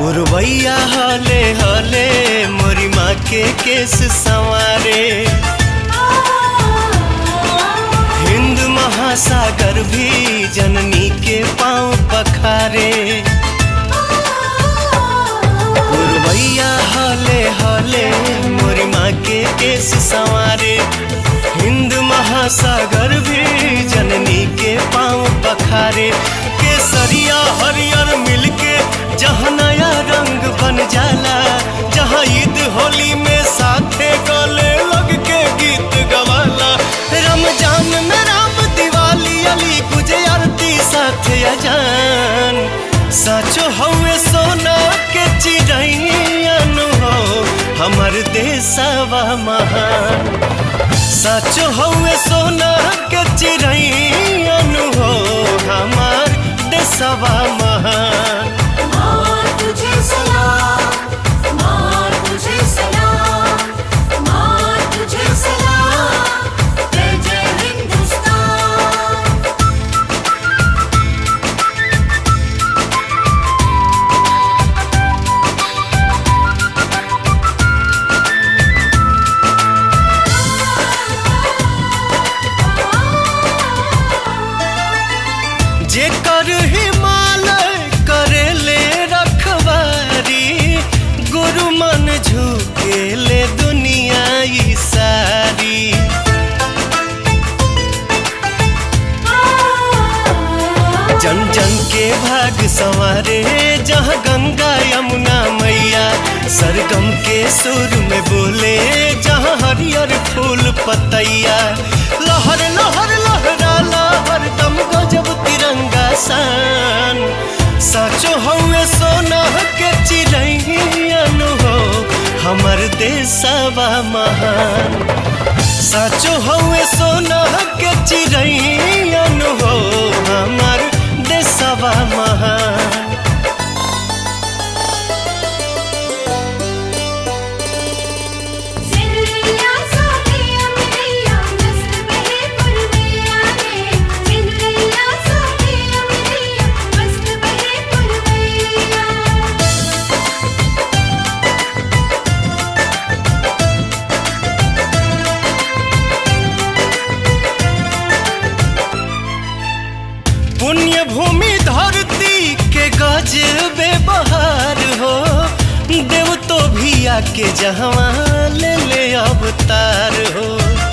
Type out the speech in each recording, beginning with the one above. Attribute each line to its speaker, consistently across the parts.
Speaker 1: पुरवैया हले हले मोरी माँ के केस संवारे हिंद महासागर भी जननी के पाँव पखारे पुरवैया हले हले मोरी माँ के केस संवारे हिंद महासागर भी जननी के पाँव पखारे केसरिया हरियर मिलके जहाँ नया रंग बन जाला जहाँ ईद होली में साथे गले लग के गीत गवाला रमजान में राम दिवाली अली गुजे आरती साथे अजान साचो हवे सोना के चिड़ैन हो हमर देशवा महान सच हवे सोना के चिड़ैन हो हमार देशवा महान
Speaker 2: माँ तुझे सलाम माँ तुझे सलाम माँ तुझे सलाम जय जय हिंदुस्तान
Speaker 1: जेकर हिमालय करेले रखवारी गुरु मन झुकेले दुनिया ई सारी जन जन के भाग संवारे जहाँ गंगा यमुना मैया सरगम के सुर में बोले जहाँ हरियर फूल पतैया लहर लहर लहरा लहर दम गजब तिरंगा सान साचो हवे सोना के चिड़ैन हो हमर देशवा महान साचो हवे सोना के चिड़ैन हो हमर देशवा महान
Speaker 2: सिंदरिया सोनिया मिलिया मस्त बहे पुरवैया रे सिंदरिया सोनिया मिलिया मस्त बहे पुरवैया
Speaker 1: पुण्य भूमि धरती के गजबे बहार हो देव तो भी आके जहवा ले ले अवतार हो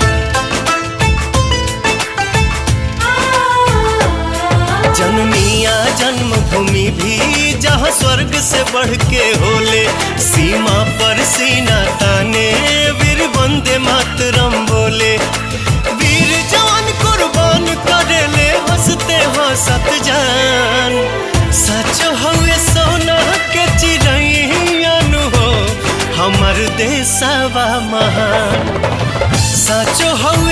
Speaker 1: जनमिया जन्मभूमि भी जहाँ स्वर्ग से बढ़ के होले सीमा पर सीना ताने वीर वंदे मातरम बोले वीर जवान कुर्बान करेले हंसते हंसत जान सच हवे सोना के चिड़ैन हो हमर देशवा महान साचो हवे